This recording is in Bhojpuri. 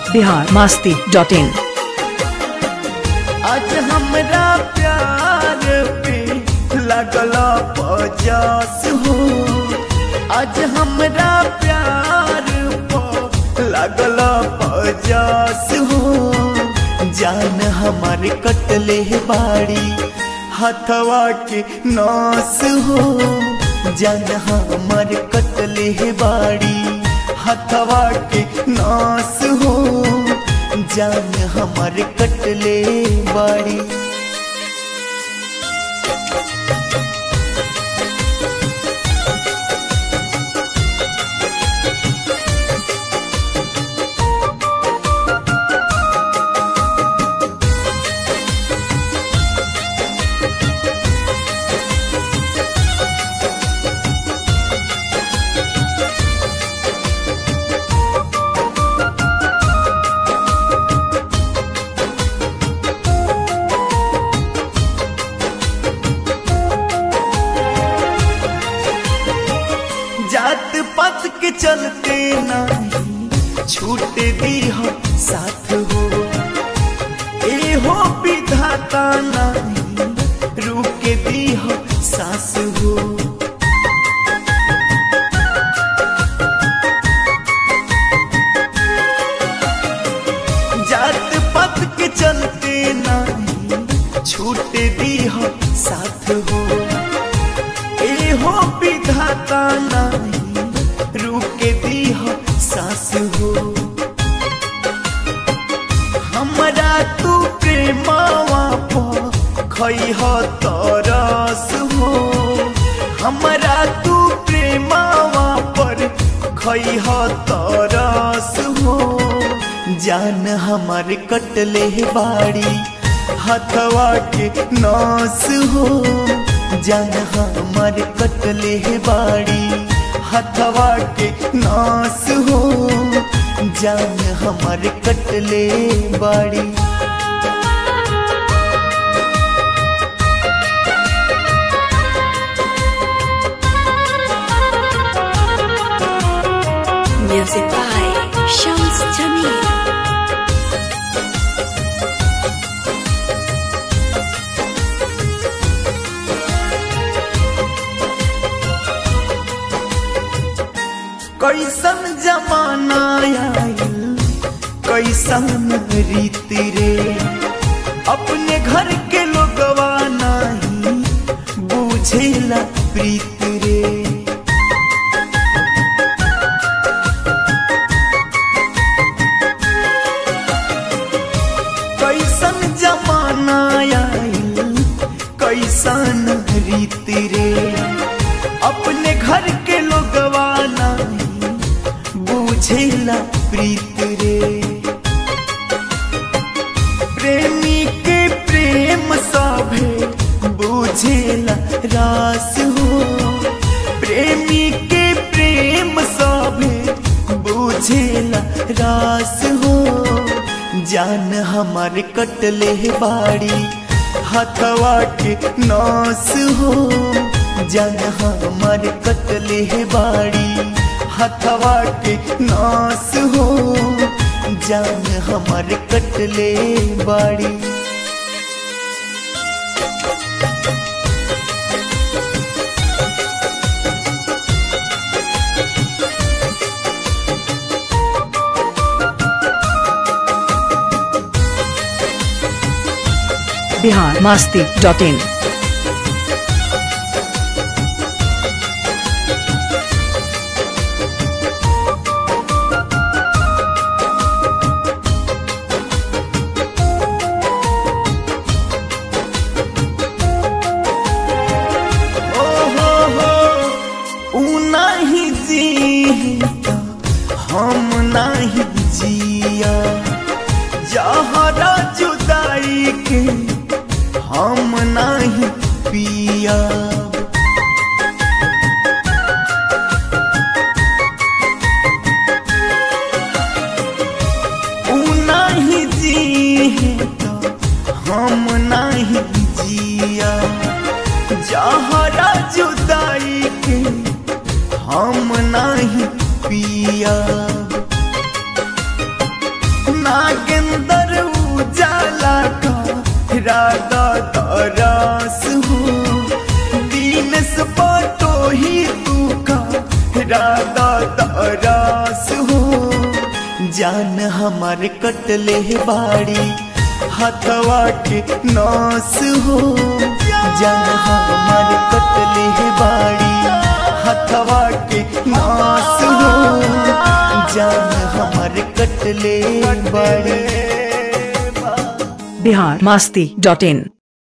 बिहार मास्ती डॉट इन आज हमरा प्यार पे लगल पचास हो आज हमरा प्यार पे लगल पचास हो जान हमारे कटले बाड़ी हथवा के नास हो जान हमारे कटले बाड़ी हथवा के नास हो जान हमारे कटले बाड़ी जात पात के चलते नहीं छूट दी हो साथ हो ए हो विधाता नहीं रुक दी हो सास हो जात पात के चलते नहीं छूट दी हो साथ हो ए हो विधाता नहीं रुके दी हो सास हो हमरा तू प्रेमावा पो खई हो तरस हो हमरा तू प्रेमावा पर खई हो तरस हो जान हमारे कटले बाड़ी हथवा के नास हो जान हमारे कटले बाड़ी हथवा के नास हो जान हमारे कटले बाड़ी Music by Shams Jamil. कैसन जमाना आयल कैसन रीति रे अपने घर के लोगवा नहीं बुझेला प्रीत रे कैसन जमाना आयल कैसन रीति रे अपने घर के लोगवा नहीं बुझेला प्रीत रे प्रेमी के प्रेम सभे बुझेला रास हो प्रेमी के प्रेम सभे बुझेला रास हो जान हमारे कटले बाड़ी हथवा के नास हो जान हमारे कटले बाड़ी हथवा के नास हो जान हमारे कटले बाड़ी बिहार मास्ती डॉट इन ओ हो हो ऊ नहीं जी हम नहीं जिया जहरा जुदाई के हम नहीं पिया ऊ नहीं जी हम नहीं जिया जहरा जुदाई के हम नहीं पिया रास हो जान हमार कटले बाड़ी हथवा के नास हो जान हमार कटले बाड़ी हथवा के नास हो जान हमार कटले बाड़ी बिहार मास्ती डॉट इन